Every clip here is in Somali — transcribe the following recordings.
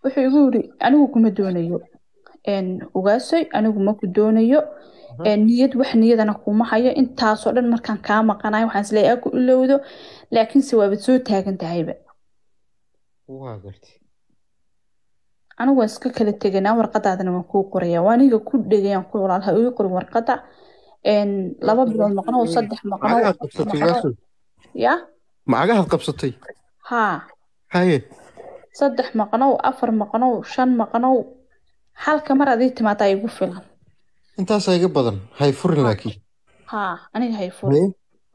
wuxuu igu yiri anigu kuma doonayo een, ugaasoy anigu ma ku doonayo een, niyad wax niyadana kuma hayo intaasoo dhan markaan kaa maqanayo waxaan isleeyahay ku ilowdo laakiinse waabad soo taagan tahayba waa gartay anigu waan iska kala teganaa warqadaadana waan kuu qoraya waa aniga ku dhegayaan ku walaal ha igu qorin warqada een, laba bilood maqnow saddex maqnow macagahaad afar qabsatay maqnow ugaasoy ya macagahaad qabsatay haa haye saddex maqnow afar maqnow shan maqnow halka mar adii timaadaa igu filan intaasaa iga badan hay furin laakiin haa aniga hay fur haye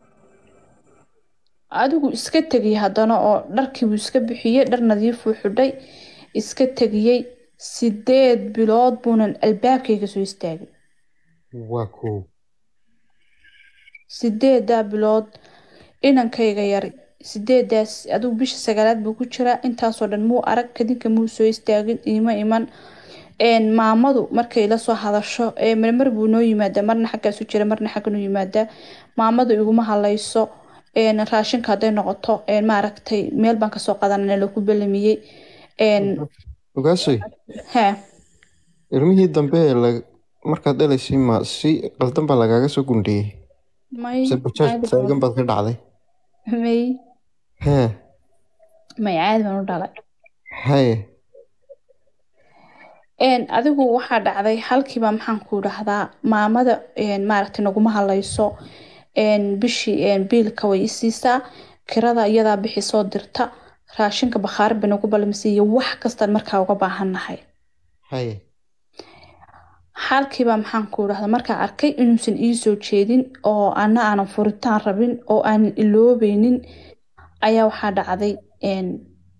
adigu iska tegiyey haddana oo dharkiibuu iska bixiyey dhar nadiifuu xidhay iska tegiyey sideed bilood buunan albaabkayga soo istaagay waa koow sideedaa bilood inankayga yari sideedaas adigu bisha sagaalaad buu ku jiraa intaasoo dhan muu arag kadinka muu soo istaagin iima iman een, maamadu markay la soo hadasho ee marmar buu noo yimaadaa marna xaggaasu jira marna xagga noo yimaadaa maamadu iguma halayso een, raashinka hadday noqoto een, maaragtay meel baan kasoo qadanana lagu belamiyey een, ugaasoy haa ilmihii dambe ee la markaad dhalaysay ma si qaldan baa lagaaga soo gundhiyey may mise bajaaj caadi taagan baad ka dhacday baan- may hee may caadi baan u dhalay haye een adigu waxaa dhacday halkiiba maxaan ku dhahdaa maamada een maaragtay naguma halayso een bishii een biilka way isiisaa kirada iyadaa bixi soo dirta raashinka bakhaar bay nagu balmisiiyo wax kastaan markaa uga baahannahay haye halkiiba maxaan ku dhahdaa markaa arkay inuusan ii soo jeedin oo ana aanan furitaan rabin oo aanan iloobeynin ayaa waxaa dhacday een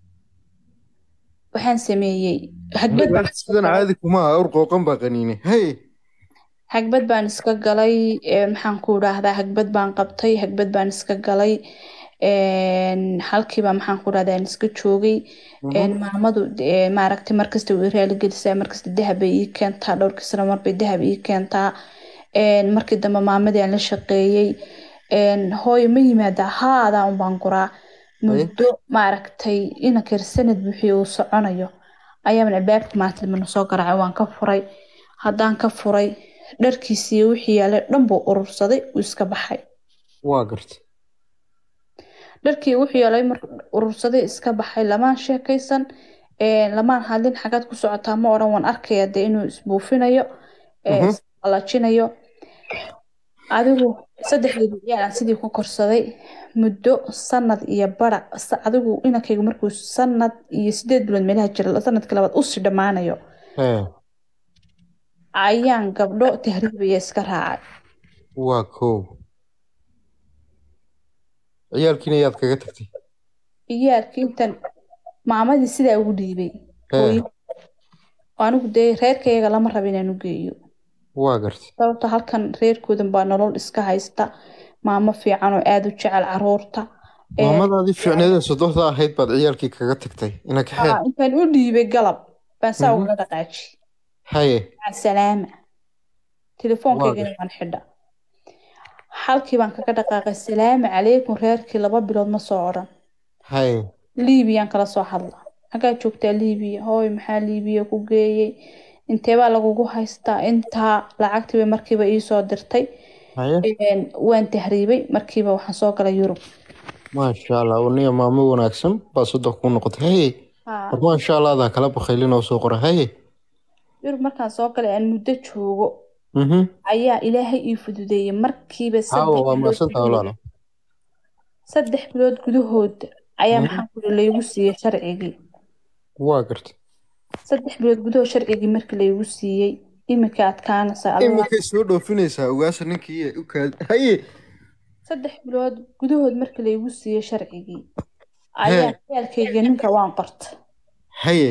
waxaan sameeyey hagbad baan iska sidan galay caadi kuma aha ur qooqan baa qaniine haye hagbad baan iska galay een, maxaan ku dhahdaa hagbad baan qabtay hagbad baan iska galay een, halkiiba maxaan ku dhahdaa aan iska joogay een, maamadu ee, maaragtay markasta way raaligelisaa markasta dahab bay ii keentaa dhowrkii sano marbay dahab ii keentaa een, markii dambe maamadii aan la shaqeeyey een, hooyo ma yimaadaa haadaa un baan guraa muddo maaragtay inankar sanad buuxiyo uu soconayo ayaaban albaabka maanta dambena soo garaacay waan ka furay haddaan ka furay dharkiisii wixii yaalay dhan buu urursaday uu iska baxay waa gartay dharkii wuxuu yaalay mar urursaday iska baxay lamaan sheekaysan een, lamaan hadlin xagaad ku socotaa ma odhan waan arkaya dee inuu isbuufinayo ee, Mhm. isqalajinayo adigu saddexdeedii ciyaal aan sidii ku korsaday muddo sanad iyo bara sa- adigu inankaygu markuu sanad iyo sideed bilood meelaha jira sanadkii labaad usii dhammaanayo hee ayaan gabdho tahriibaya iska raacay waa koow ciyaalkiina yaad kaga tagtay iyaalkii intan maamadii sidaa ugu dhiibay hee hooyo anigu dee reerkayga lama raba inaan u geeyo waa gartay sababta halkan reerkoodan baa nolol iska haysta maamo fiican oo aada u jecel caruurta Ee, maamadaadii fiicneedee sodohda ahayd baad ciyaalkii kaga tagtay ina kaxee aa, intaan u dhiibay galab baan saa Mhm. ugala dhaqaaji haye maca salaama telefoonkaygana waan xidha halkii baan kaga dhaqaaqay salaamu calaykum reerkii laba bilood ma soo odhan haye liibiyaan kala soo hadla xaggaa joogtaa liibiya hooy maxaa liibiya ku geeyey inteebaa lagugu haystaa intaa lacagtii bay markiiba iisoo dirtay haye Een, waan tahriibay markiiba waxaan soo galay yurub maasha allah uniya maamo wanaagsan baa soddon kuu noqotay haye Haa, war maasha allah adaa kala bakhaylin oo soo qora haye yurub markaan soo galay aan muddo joogo mhm ayaa ilaahay ii fududeeyey markiiba hawa saddex waa bilood maasanta gudahood walaalo saddex bilood gudahood ayaa Mhm. maxaa kuli laygu siiyey sharcigii waa gartay saddex bilood gudahood sharcigii markii laygu siiyey iminka adkaanaysa Allah iminkay soo dhoofinaysaa ugaasa ninkii u kaad haye saddex bilood gudahood markii laygu siiyey sharcigii ayaa ciyaalkayga ninka waan qorta haye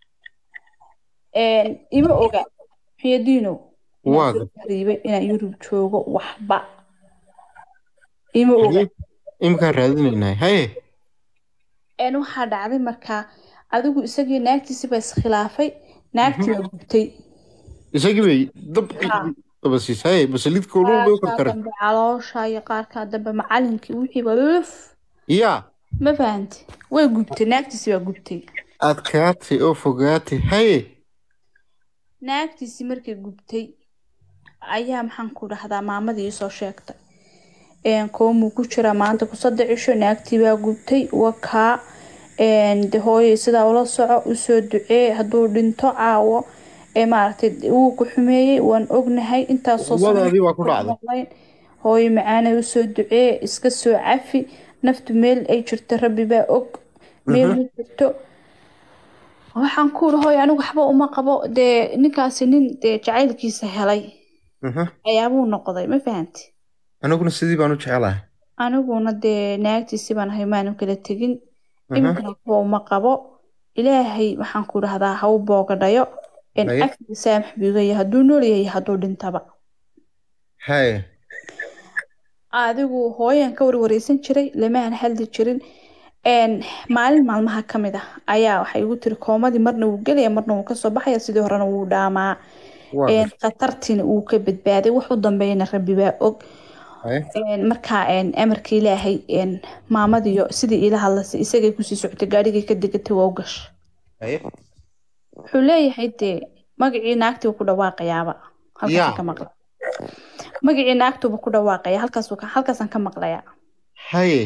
Een, ima oga xiyadiino waa inaan soo tahriibay inaan yurub joogo waxba ima oga gartay iminkaan raadinaynaa haye een waxaa dhacday markaa adigu isagii naagtiisi baa iskhilaafay naagtii waa gubtay isagii bay dab Haa. dabasiis haye basalidka ulul bay u qaarkaa karkareen dambe caloosha iyo qaarkaa dambe macalinkii wixii baa luf yaa ma fahanti way gubtay naagtiisi baa gubtay adkaatay oo fogaatay haye naagtiisii markay gubtay ayaa maxaan ku dhahdaa maamadii iisoo sheegtay koomuu ku jiraa maanta ku saddex cisho naagtii baa gubtay wakaa de hooyay sidaa ula soco usoo ducee hadduu dhinto caawo ee maaragtay wuu ku xumeeyey waan ognahay intaasoo Wadaadii waa ku dhacday. maqlayn hooyo macaanay usoo ducee iska soo cafi naftu meel ay jirto rabbi baa og meel ma jirto waxaan ku uri hooyo anigu waxba uma qabo dee ninkaasi nin dee jacaylkiisa helay Mhm. ayaabuu noqday ma fahanti aniguna sidii baan u jecelahay aniguna dee naagtiisi baan ahay maanu kala tegin Mhm. iminkana waxba uma qabo ilaahay waxaan ku dhahdaa ha u boogadhayo en Haye. afkiga saamax buu iga yahay hadduu nool yahay hadduu dhintaba haye adigu hooyan ka warwareysan jiray lamaan hadli jirin n maalin maalmaha ka mid ah ayaa waxay igu tiri koomadii marna wuu gelaya marna wuu kasoo baxaya sidii horena wuu dhaamaa waa En, gartay khatartiina wuu ka badbaaday wax u dambeeyana rabbi baa og haye En, markaa en, amarka ilaahay en, maamadiyo sidii ila hadlasay isagay kusii socotay gaadhigay ka degatay waa u gashay haye wuxuu leeyahay dee magacii naagtii ku dhawaaqayaaba halkaasaan Yaa. ka maqla magacii naagtuuba ku dhawaaqaya halkaasuu ka- halkaasaan ka maqlayaa haye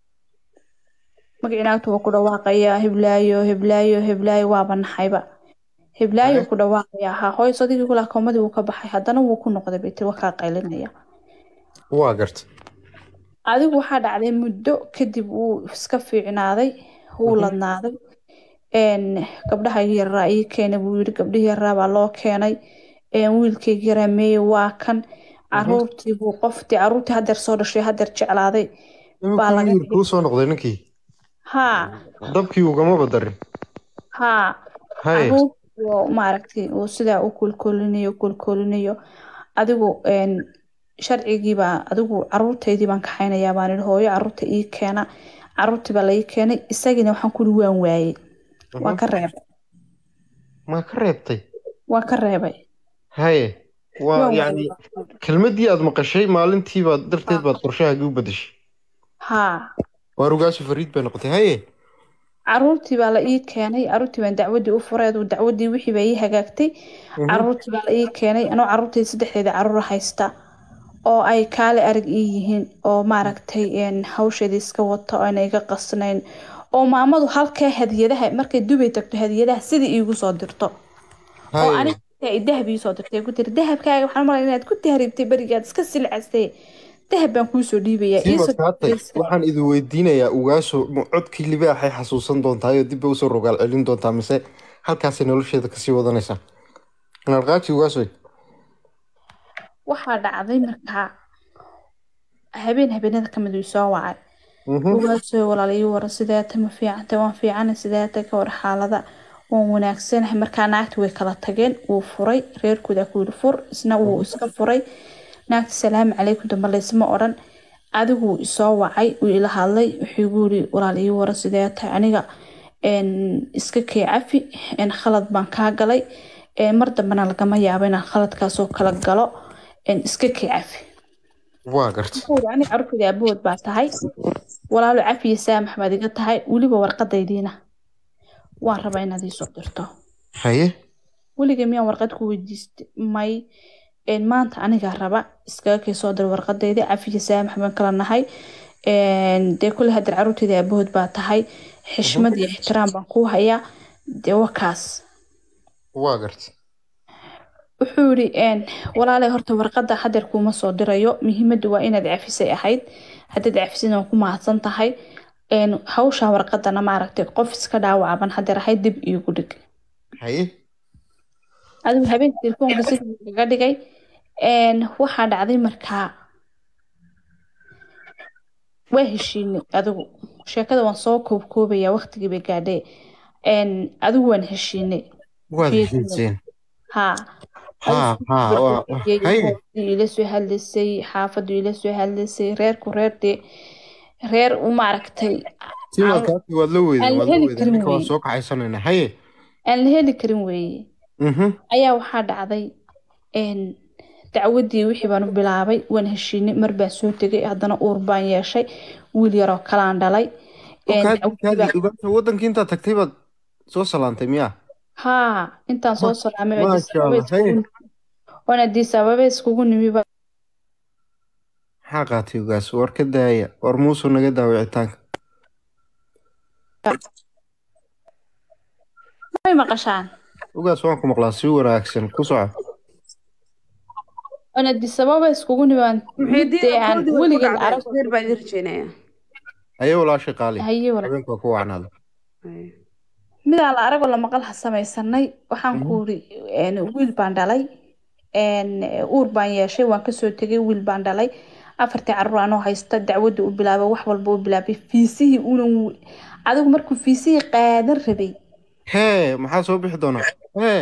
magacii naagtuuba ku dhawaaqaya heblaayo heblaayo heblaayo waaba naxayba heblaayo Haye. ku dhawaaqaya ha hooyo sadigii kulaa koomadii wuu ka baxay haddana wuu ku noqday bay tiri waa kaa qaylinaya waa gartay adigu waxaa dhacday muddo kadib wuu iska fiicnaaday wuu Mhm. ladnaaday n gabdhaha yaraa ii keenay buu yiri gabdhihii yaraa baa loo keenay n wiilkaygi yaraa meeye waa kan caruurtii buu qoftii caruurtii hadeer soo dhashay hadeer jeclaaday Baa laga iminkuu kuu soo noqday ninkii haa dabkii ugama badarin haa haye caruurtii oo maaragtay uu sidaa u kolkolinayo kolkolinayo adigu n sharcigiibaa adigu caruurtaydii baan kaxaynayaa baan idhi hooyo caruurta ii keena caruurtii baa la ii keenay isagiina waxaan kuli waan waayey waa Mhm. ka reebay ma ka reebtay waa ka reebay haye waa Waan yacni waayey. kelmaddii aad maqashay maalintii baad darteed baad qorshahaagii u bedeshay haa waa rugaashi fariid bay noqotay haye caruurtii baa la ii keenay caruurtii baan dacwadii u furay aduu dacwadii wixii baa ii hagaagtay Mhm. caruurtii baa la ii keenay anoo caruurtayda saddexdeeda caruur haysta oo ay kaale arag ii yihiin oo maaragtay een, hawsheedii iska wata oo ayna iga qasnayn oo maamadu halkee hadiyadaha markay dubay tagto hadiyadaha sidii iigu soo dirto oo haye aniga ay dahab ii soo dirtay ku tiri dahabkaaga waxaan malay inaad ku tahriibtay berigaad iska silcastay dahab baan kuusoo dhiibayaa sii iisoo maskaatay waxaan idin weydiinayaa ugaaso ma codkii libaaxay xasuusan doontaa oo dib bay usoo rogaal celin doontaa mise halkaasay nolosheeda kasii wadanaysaa narqaaji ugaasoy waxaa dhacday markaa habeen habeenada kamid uu soo wacay Mhm. ugaasoo walaalayo waran sideeta ma fiicanta waan fiicana sideeta ka war xaalada waan wanaagsanahay markaa naagti way kala tageen wuu furay reerkooda ku yiri fur isna wuu iska furay naagti salaamu calaykum dambe laysma odhan adigu wuu isoo wacay wuu ila hadlay wuxuu igu yiri walaal ii waran sideeta aniga een, iska kee cafi een, khalad baan kaa galay een, mar dambena lagama yaabo inaan khaladkaasoo kala galo een, iska kee cafi waa garta wuxuu ani carruurtayda aabahood baa tahay walaalo cafi iyo saamax baad iga tahay weliba warqadaydiina waan rabaa inaad iisoo dirto haye weliga miyaan warqad ku weydiistay may een, maanta anigaa raba iskaga kay soo dir warqadayda cafi iyo saamax baan kala nahay een, dee kule hadeer carruurtayda aabahood baa tahay xishmad iyo ixtiraam baan kuu hayaa dee wakaas waa garta wuxuu yidhi een, walaalay horta warqadda hadeer kuuma soo dirayo muhiimaddu waa inaad cafisay ahayd haddaad cafisidna waa ku mahadsan tahay een, hawsha warqadana maaragtay qof iska dhaawacaban hadeer ahayd dib iigu dhig haye adigu habeenka telefoonka si kaga dhigay een, waxaa dhacday markaa waa heshiinay adigu sheekada waan soo koobkoobaya waqtigii bay gaadhee een, adigu waan heshiinay waad Fiidnimo. heshiiseen haa haa haa waa waa- haye hooyadii ila soo hadlaysay xaafadu ila soo hadlaysay reerku reerdee reer u maaragtay sii markaati waad la weyday aan waad la heli weyday karin ninka waan wey. soo kaxaysanaynaa haye aan la heli karin weeye mhm ayaa waxaa dhacday een, dacwadii wixii baan u bilaabay waan heshiinay mar baan soo tegay haddana uur baan yeeshay wiil yaroo kalaan dhalay een, Kaadi- dacwadii kaadi, baan- ugaasha wadankii intaad tagtay baad soo salaantay miyaa haa intaan soo salaamay oo Addis maasha Ababa allah haye iskugu oon Addis Ababa iskugu nimi ba maxaa qaatay ugaas war ka daaya war muusuu naga daa wicitaanka may maqashaan ugaas waan ku maqlaa si wanaagsan ku soco oon Addis Ababa iskugu nimi aan midee aan weligeed arag reer baa idin rajeynaya haye walaashay qaali haye wala habeenka waa ku wacnaada midaan la aragoo la maqal ha samaysanay waxaan ku iri wiil baan dhalay een, uur baan yeeshay waan kasoo tegay wiil baan dhalay afartii caruur anoo haysta dacwadda u bilaabay wax walba u bilaabay fiisihii unan w- adigu markuu fiisihii qaadan rabay hee maxaa soo bixi doonaa hee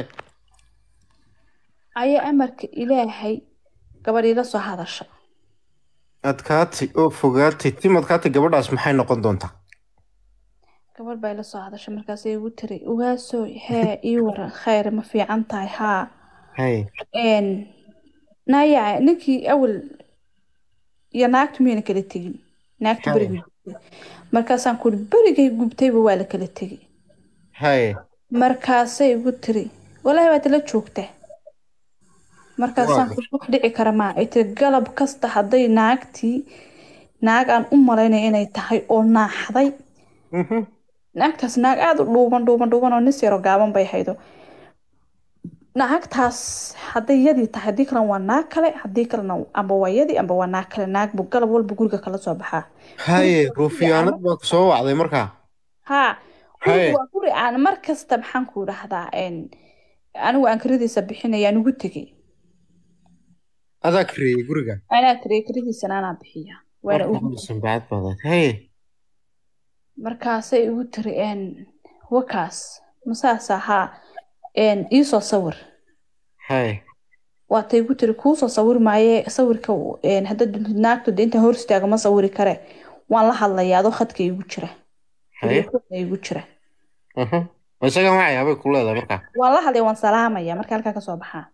ayaa amarka ilaahay gabadhii la soo hadasha adkaatay oo fogaatay tim adkaatay gabadhaas maxay noqon doontaa gabadh baa ila soo hadasha markaasay igu tiri ugaasoo hee ii waran khayr ma fiican tahay haa haye een naya ninkii awal iyo naagtu miyayna kala tegin naagtu Haye. berigay gubtay markaasaan ku uri berigay gubtayba waa la kala tegay haye markaasay igu tiri walaahi waad la joogtaa markaasaan Waa ku wax dhici kara maa ay tiri galab kasta hadday naagtii naag aan u malaynaya inay tahay oo naaxday Mhm. naagtaas naag aada u dhuuban dhuuban dhuuban oo nis yaro gaaban bay haydo naagtaas hadday yadii tahay haddii kalena waa naag kale haddii kalena amba waa yadii amba waa naag kale naag buu galab walba guriga kala soo baxaa haye ruufiyaanad baa ku soo wacday markaa haa Haye. guriga waa guri aan mar kasta maxaan ku dhahdaa een, anigu aan kiradiisa bixinaya aan ugu tegay adaa kareeyey guriga anaa kirey kiradiisana anaa bixiya waana ugu sanbacad baadaad haye markaasay igu tiri een, wakaas masaasa haa een, iisoo sawir haye waatay igu tiri kuusoo sawir maaye sawirka een, haddaad duntid naagtu de intaan hor istaago ma sawiri kare waan la hadlayaa adoo khadka igu jira haye Khadka igu jira Mhm. isaga macayaabay ku leedahay markaa waan la hadlaya waan salaamaya marka halkaa kasoo baxaa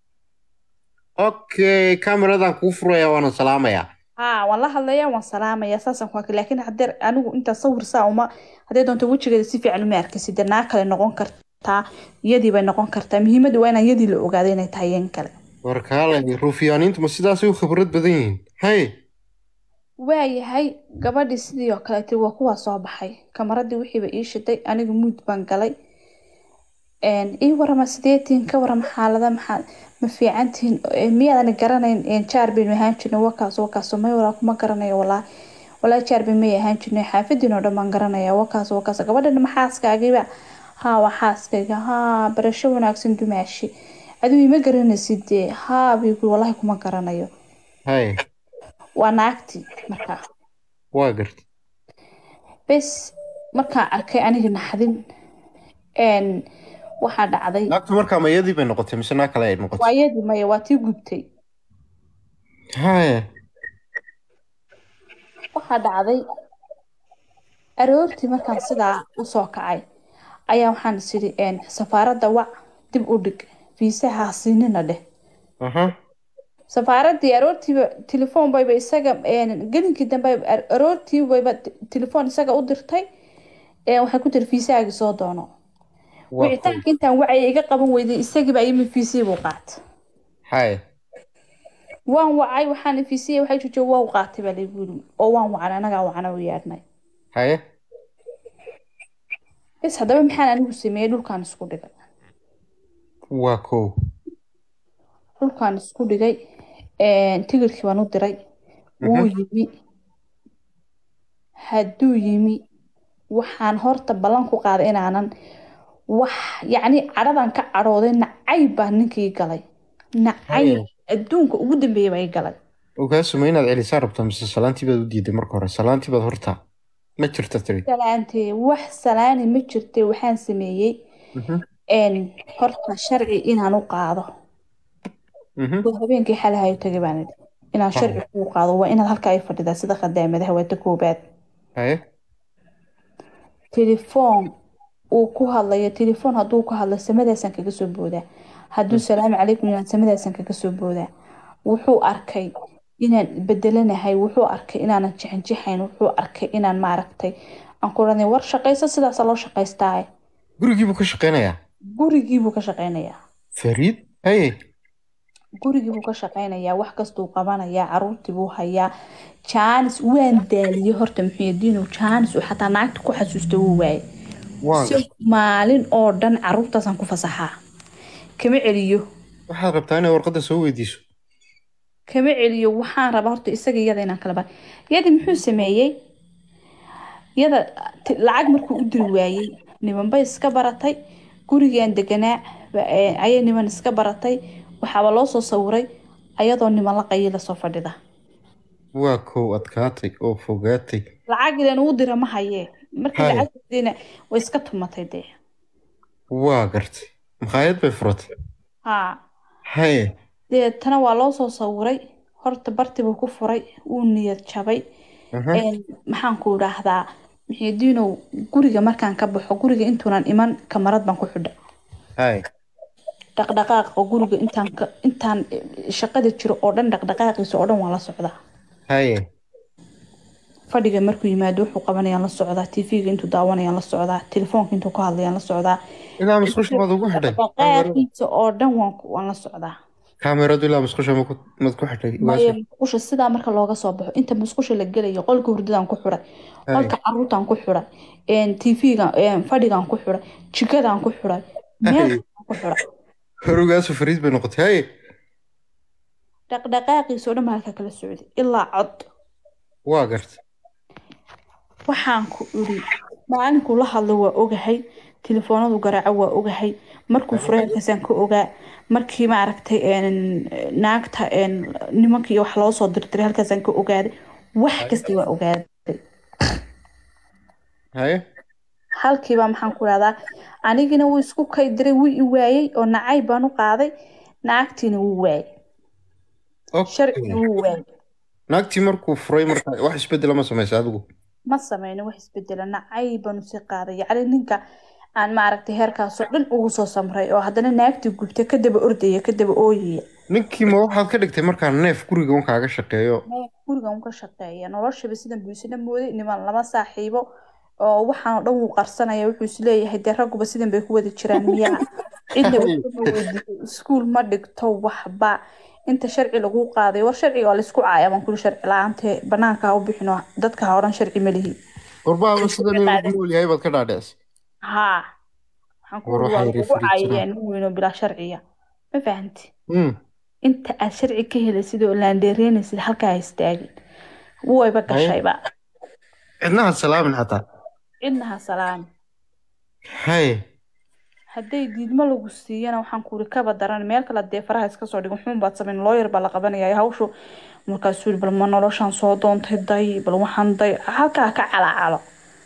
okay kameradan kuu furaya waana salaamayaa haa waan la hadlaya waan salaamaya saasaan ku arkay laakiin haddee anigu intaa sawir saa uma haddee doonto wejigeeda si fiican uma arkaysid dee naag kale noqon kartaa iyadii bay noqon kartaa muhiimadda waa inaan iyadii la ogaado inay tahay yan kale warkaalay ruufiyaaniintu ma sidaasay u khibrad badan yihiin haye waayahay gabadhii sidii oo kaleete waa kuwaa soo baxay kamaradii wixiiba ii shiday anigu muud baan galay een, ii warama sideetiin ka warama xaalada maxaa ma fiicantihiin Ee, miyaadan garanayn een, jaar baynu ahaan jirnay wakaas wakaas may walaa kuma garanayo walaa walaa jaar bay may ahaan jirnay xaafadiin oo dhan baan garanaya wakaas wakaas gabadhan ma xaaskaagiiba haa waa xaaskayga haa barasho wanaagsan dumaashi adigu ima garanaysid dee haa bay ku walaahi kuma garanayo haye waa naagtii markaa waa gartay bes markaan arkay aniga naxdin een, waxaa dhacday naagtu markaa mayadii bay noqotay mise naag kale ay noqotay waayadii maya waa tii gubtay haye waxaa dhacday aroortii markaan sidaa usoo kacay ayaa waxaan is idhi een, safaaradda wac dib u dhig fiisaha ha siinina dheh aha safaaradii aroortiiba telefoon bayba isaga een, gelinkii dambe ar- aroortii bayba t- telefoon isaga u dirtay een, waxay ku tiri fiisahaagii soo doono waa wicitaanka intaan wacaya iga qaban weyday isagiiba yimi fiisihii buu qaatay haye waan wacay waxaan fiisihii waxay joojiye waa u qaatay baa laygu yiri oo waan wacan anagaa wacana u yeedhnay haye bes haddaba maxaan anigu sameeyey dhulkaan isku dhigay waa kow dhulkaan isku dhigay een, tigirkii baan u diray wuu yimi hadduu yimi waxaan horta ballan ku qaaday inaanan wax yacni cadhadan ka cadhooday nacayb baa ninkii galay nacayb Haye. adduunka ugu dambeeya baa i galay ogaasuma inaad celisaa rabtaa mise salaantii baad u diiday marka hore salaantii baad horta ma jirta tiri salaantee wax salaani ma jirte waxaan sameeyey Mhm. een, horta sharci inaan u qaado Mhm. oo habeenkii xalahayo tagay baan idhi inaan sharci kuu qaado waa inaad halkaa i fadhidaa sida khadaamadaha waa ta koobaad haye telefoon uu ku hadlayo telefoon hadduu ku hadlo samadaasaan kaga soo boodaa hadduu salaamu calaykum inaan samadaasaan kaga soo boodaa wuxuu arkay inaan bedelanahay wuxuu arkay inaanan jixinjixayn wuxuu arkay inaan maaragtay aan ku odhanay war shaqayso sidaasa loo shaqaystaaye gurigiibuu ka shaqeynayaa gurigiibuu ka shaqeynayaa fariid haye gurigiibuu ka shaqeynayaa wax kastuu qabanayaa caruurtii buu hayaa jaanis waan daaliyey horta muxuudiinu jaanis uu xataa naagta ku xasuusta wuu waaye waa si maalin oo dhan caruurtaasaan ku fasaxaa kama celiyo waxaad rabtaa inay warqadda soo weydiiso kama celiyo waxaan rabaa horta isaga iyada inaan kala ba yadi muxuu sameeyey yada ti- lacag markuu u diri waayey nimanbay iska baratay gurigaan deganaa ba- ee, ayay niman iska baratay waxaaba loo soo sawiray ayadoo niman la qayila soo fadhida waa kow adkaatay oo fogaatay lacag ilan uu dira ma hayee markii Haye. lacagdiina way iska tumatay dee waa gartay makhaayad bay furatay haa haye deetana waa loo soo sawiray horta bartibuu ku furay wuu niyad jabay aha, Een, maxaan ku idhaahdaa muxiidiinow guriga markaan ka baxo guriga intuunan iman kamarad baan ku xidha haye dhaqdhaqaaqa guriga intaan ka intaan eh, shaqada jiro oo dhan dhaqdhaqaaqiisa oo dhan waan la socdaa haye fadhiga markuu yimaado wuxuu qabanayaan la socdaa tv-ga intuu daawanayaan la socdaa telefoonka intuu ka hadlayaan la socdaa ilaa musqusha maad ugu xidhay dhaqdhaqaaqiisa oo dhan waan ku- waan la socdaa kaameradu ilaa musqusha ma ku- maad ku xidhay maya musqusha sidaa marka looga soo baxo inta musqusha la gelayo qolka hurdadaan ku xidhay qolka caruurtaan ku xidhay tv-ga fadhigaan ku xidhay jikadaan ku xidhay meel Ay. ku xidhay horogaasu fariid bay noqotay haye dhaqdhaqaaqiisa oo dhan baa halkaa kala socday ilaa cod waa gartay waxaan ku iri maalinkuu la hadlo waa ogahay telefoonadu garaaco waa ogahay markuu fureelkaasaan ka ogaa markii maaragtay een, naagta een, nimankii wax loo soo dirdiray halkaasaan ka ogaaday wax kasta waa ogaaday haye halkiiba maxaan ku dhahdaa anigina wuu isku kay diray wuu i waayey oo nacay baan u qaaday naagtiina wuu waayey sharcigi wuu waayey naagtii markuu furay marka wax isbedela ma samaysa adigu ma sameyno wax isbedela nacay baanu sii qaaday yacni ninka aan maaragtay heerkaasoo dhan ugu soo samray oo haddana naagtii gubtay kadaba ordaya kadaba ooyaya ninkii ma waxaad ka dhigtay markaa neef guriga un kaaga shaqeeyo Maya, gurigan ka shaqeeya noloshaba sidan buu isla mooday niman lama saaxiibo oo waxaan oo dhan wuu qarsanaya wuxuu isleeyahay dee ragguba sidan bay ku wada jiraan miyaa cidna waxba weydiisay iskuul ma dhigto waxba inta sharci lagu qaaday war sharciga waa laysku caaya baan kuli sharci la-aante banaanka ha u bixino dadka ha odhan sharci ma lihi warbaaba sidan inuu nool yahay baad ka dhaadhicisay haa waxaan ku War uri waa waxay lagu referee caayaya jiraan. nin weyn oo bilaa sharciya ma fahanti Mm, inta aad sharci ka helaysid oo laandeereynaysid halkaa ha istaagin wayba gashayba cidnaha salaamin xataa cidna ha salaami haye hadday diidmo lagu siiyana waxaan kuuri kaba daran meel kale dee faraha iska soo dhigin xun baad samayn looyar baa la qabanaya hawshu markaasuu yiri bal ma noloshaan soo doontay day bal waxaan day halkaa ka calacalo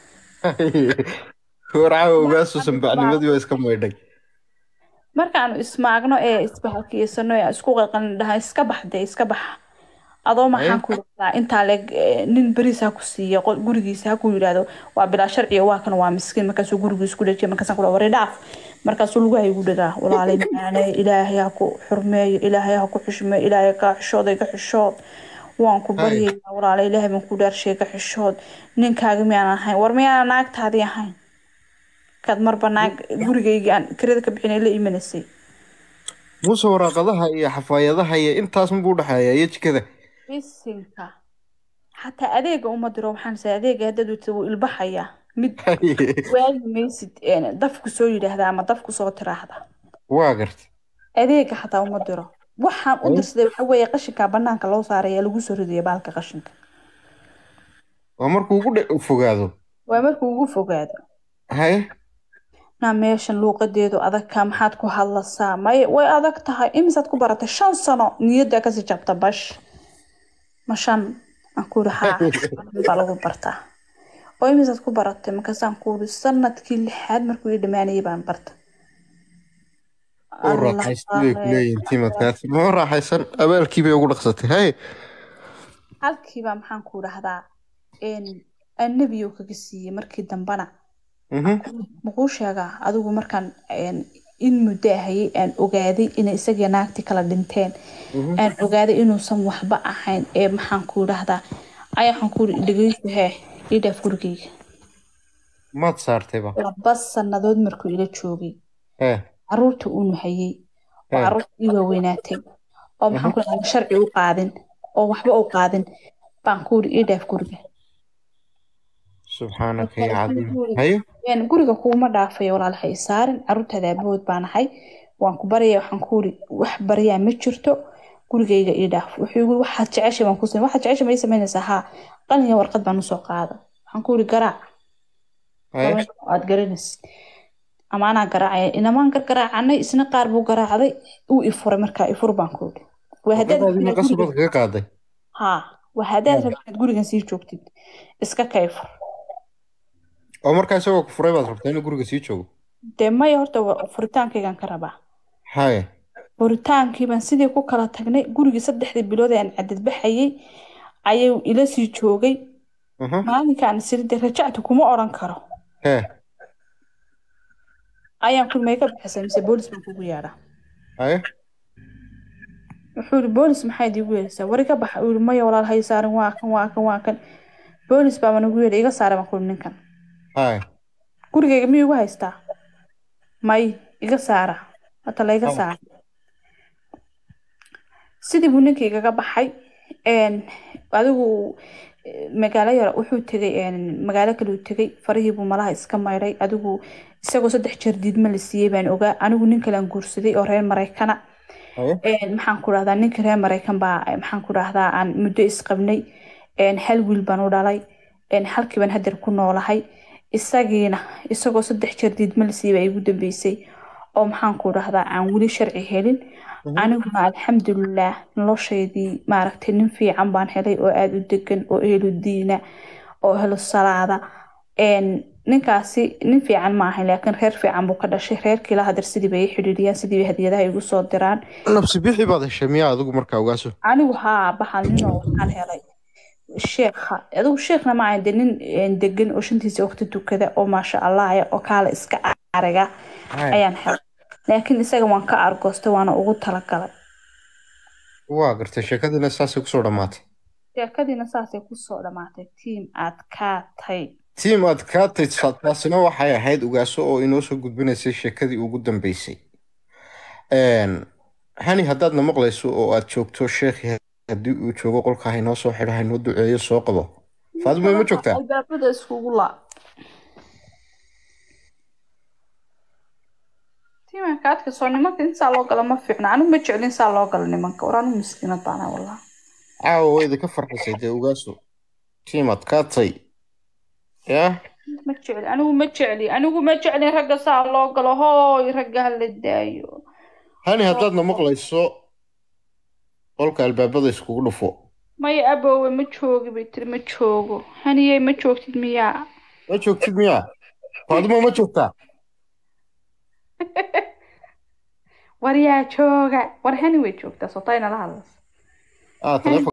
warcaawa ogaasu sanbacnimadii waa iska maydhay markaanu ismaagno ee isbahalkiisano ee isku qaqalin dhaha iska bax dee iska bax adoo maxaan ku yidhahdaa intaa leeg eh, nin beriis ha ku siiya qol- gurigiisa ha ku yidhaahdo waa bilaa sharciya waa kan waa miskiin markaasuu gurigiis ku dhajiya markaasaan kula wari dhaaf markaasuu lugaha igu dhagaa walaalay macaane ilaahay ha ku xurmeeyo ilaahay ha ku xushmeeyo ilaahay ka xishooday ka xishood waan ku baryayaa walaalay ilaahay baan ku dhaarshay ka xishood ninkaaga miyaan ahayn war miyaana naagtaadii ahayn kaad marba naag gurigayga aan kirada ka bixinay la imanaysay muuse waraaqadaha iyo xafaayadaha iyo intaas mabuu dhexeeya iyo jikada bisinka xataa adeega uma diro waxaan sa adeega haddaad wata wuu ilbaxayaa mid waagi maysid een, dafku soo yidhaahda ama dafku soo tiraahda waa gartay adeega xataa uma diro waxaan u dirsaday waxa weeye qashinka banaanka loo saaraya lagu soo ridaya baalka qashinka waa markuu ugu dhe- fogaado waa markuu ugu fogaado haye naa meeshan luuqadeedu adagka maxaad ku hadlasaa may way adag tahay imisaad ku baratay shan sano niyadda kasii jabta bash ma shan aan ku yidhi haa baa lagu bartaa oo imisaad ku baratay markaasaan ku yidhi sanadkii lixaad markuu ii dhammaanayay baan barta oo raaxaystay bay kuleeyihin timadkaasi ma raaxaysan abaalkii bay ugu dhaqsatay haye halkiibaa maxaan ku idhahdaa annabiyo kaga siiyey markii dambana Mhm. makuu sheegaa adigu markaan een, in muddo ahayay aan ogaaday inay isagii naagti kala dhinteen aan ogaaday inuusan waxba ahayn ee maxaan ku idhahdaa ay waxaan ku idhi dhegeyso hee ii dhaaf gurigeyga maad saartayba laba sannadood markuu ila joogay ee caruurta uu nuhayey oo ee caruurta ii waaweynaatay oo maxaan ku dhahaa sharci u qaadin oo waxba u qaadin baan ku uri ii dhaaf guriga subxaanaka ya Waxaan cadiim ku uri, haye "Een, guriga kuuma dhaafayo walaal ha isaarin caruurtaada aabahood baan ahay waan ku baryaya waxaan ku uri wax baryaa ma jirto gurigayga ii dhaaf wuxuu igu waxaad jeceshay baan ku samey waxaad jeceshay ma ii samaynaysaa haa qalin iyo warqad baan usoo qaada waxaan ku uri garaac haye gabar aad garanaysid ama anaa garaacaya inamaan gargaraacanay isna qaar buu garaacday uu ifuray markaa ifur baan ku uri waa haddaad warqadaadiina rabtid inaad qasabad guriga kaga qaaday haa waa haddaad rabtid inaad gurigan sii joogtid iska kayfur oo markaa isagoo ku furay baad rabtaa inuu guriga sii joogo dee maya horta waa- furitaankaygaan ka rabaa haye furitaankii baan sidii ku kala tagnay gurigii saddexdii bilood ee aan cadadbaxayay ayuu ila sii joogay aha maalinkaan siride rajactu kuma odhan karo hee ayaan kulmay ka bixisay mise boolis baan kugu yeedhaa haye wuxuu yidhi boolis maxaad iigu yeedhaysaa wari ka baxa uu yidhi maya walaal hay saarin waa kan waa kan waa kan boolis baa nagu yeedhay iga saaray baan ku yidhi ninkan haye gurigayga miyuu igu haystaa may iga saara hata la iga Oh. saara sidii buu ninka igaga baxay een, adigu eh, magaalo yar wuxuu tegay een, magaalo kale uu tegay farihii buu malaha iska maydhay adigu isagoo saddex jeer diidma la siiyey baan ogaa anigu nin kale aan guursaday oo reer maraykana haye een, maxaan ku dhahdaa ninka reer maraykan baa eh, maxaan ku dhahdaa aan muddo isqabnay een, hal wiil baan u dhalay een, halkii baan hadeer ku noolahay isagiina isagoo saddex jeer diidma la siiyey baa igu dambeysay oo maxaan ku dhahdaa aan weli sharci helin aniguna alxamdulilaah noloshaydii maaragtay nin fiican baan helay oo aada u degan oo ehlu diina oo ehlu salaada een, ninkaasi nin fiican ma ahayn laakiin reer fiican buu ka dhashay reerkii la hadeer sidii bay i xidhiidhiyaan sidii bay hadiyadaha igu soo diraan nabsi bixi baad heshay miyaa adigu markaa ogaaso anigu haa baxal ninoo waxaan helay sheekha adigu sheekhna ma ahayn dee nin een, degan oo shantiisa waqti tukada oo maasha allah ah, oo kaala iska ariga haye ayaan helay laakiin isaga waan ka argoostay waana ugu talagalay waa gartay sheekadiina saasay kusoo dhammaatay sheekadiina saasay kusoo dhammaatay tiim aad kaatay tiim aad kaatay taasina waxay ahayd ogaaso oo inoo soo gudbinaysay sheekadii ugu dambeysay Een, hani haddaadna maqlayso oo aad joogto sheekhi haddii uu joogo qolka haynoo soo xidho haynoo duceeyo soo qabo faadimo ma joogtaa albaabada iskugu laa tiiman kaadka soo nimanka insaa loo gala ma fiicna anigu ma jeclin saa loo galo nimanka war anigu miskiinad baana wallah caawa way idinka farxisay dee ogaaso tiim aad kaatay yaa ma jecli anigu ma jecli anigu ma jeclin ragga saa loo galo hooy ragga ha la daayo hani haddaadna maqlayso qolka albaabada iskugu dhufo maya aboowe ma joogi bay tiri ma joogo haniyey ma joogtid miyaa ma joogtid miyaa faadimo ma joogtaa war yaa jooga war hani way joogtaa sotayna la hadlas ah taleefon